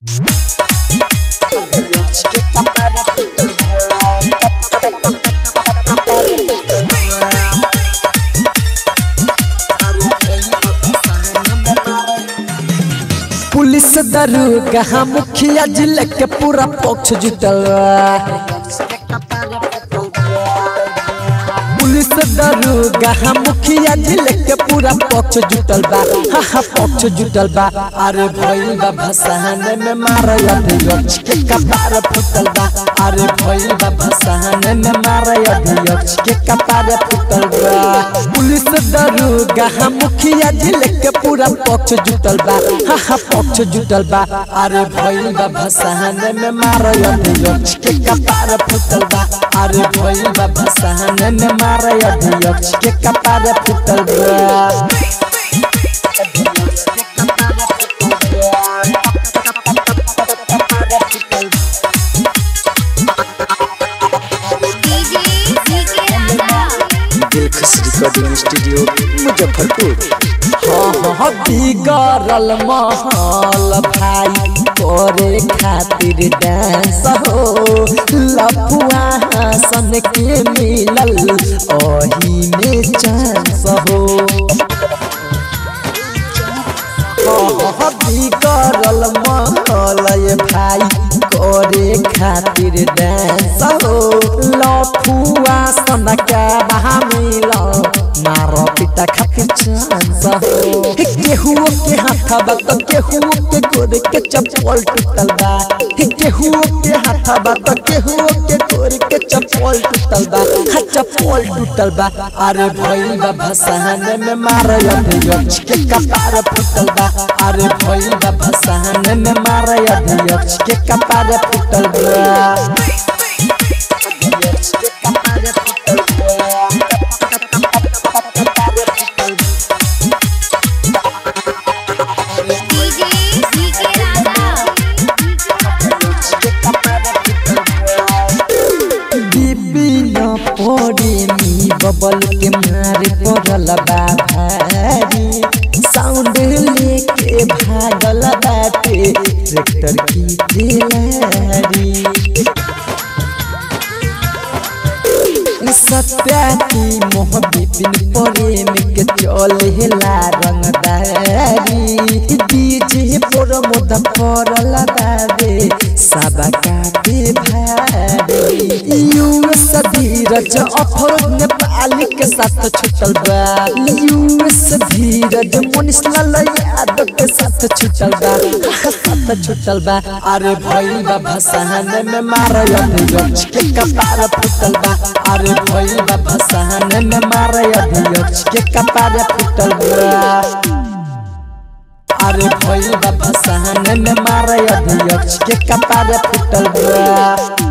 police दरोगा मुखिया जिले के पूरा पक्ष जुटल पुलिस दरोगा मुखिया जिले के पूरा पक्ष जुटल बा हा हा पक्ष जुटल बा अरे भइल बा भसान में मारय अध्यक्ष के कपार फुटल बा अरे भइल बा भसान में मारय अध्यक्ष के कपार फुटल बा पुलिस दरोगा मुखिया जिले के पूरा पक्ष जुटल बा हा हा पक्ष जुटल बा अरे भइल बा भसान में मारय अध्यक्ष के कपार फुटल बा अरे भइल बा भसान में मारय अध्यक्ष के कपार फुटल बा DJ DJ Raja Dilkhush recording studio Muzaffarpur हाँ हाँ बिगड़ल महल भाई करे खातिर डांस हो लफुआ सन के मिलल ओही में चांस हो हाँ बिगड़ल महल भाई करे खातिर डांस हो लफुआ सन के बहा मिलल मारो पिता खातिर चांस हो केहुओ के हाथवा तो केहुओ के गोर के चप्पल टूटल बा केहुओ के हाथवा तो केहुओ के गोर के चप्पल टूटल बा हा चप्पल टूटल बा अरे भइल बा भसान में मारय अध्यक्ष के कपार फुटल बा अरे भइल बा भसान में मारय अध्यक्ष के कपार फुटल बा डीजे डीजे राजा विपिन पड़े बबल के मारे पड़ल बा भारी साउंड लेके भागल बाटे ट्रैक्टर की दिलारी सत्या की मोह विपिन प्रेम के चलेला रंगदारी डीजे पर मोद पड़ल बाबे सबा काटे भारी यूएस धीरज अफरोज नेपाली के साथ छुटल बा यूएस धीरज मनीष लाल यादव के साथ छुटल बा साथ छुटल बा अरे भइल बा भसान में मारय अध्यक्ष के कपार फुटल बा अरे भइल बा भसान में मारय अध्यक्ष के कपार फुटल बा अरे भइल बा भसान में मारय अध्यक्ष के कपार फुटल बा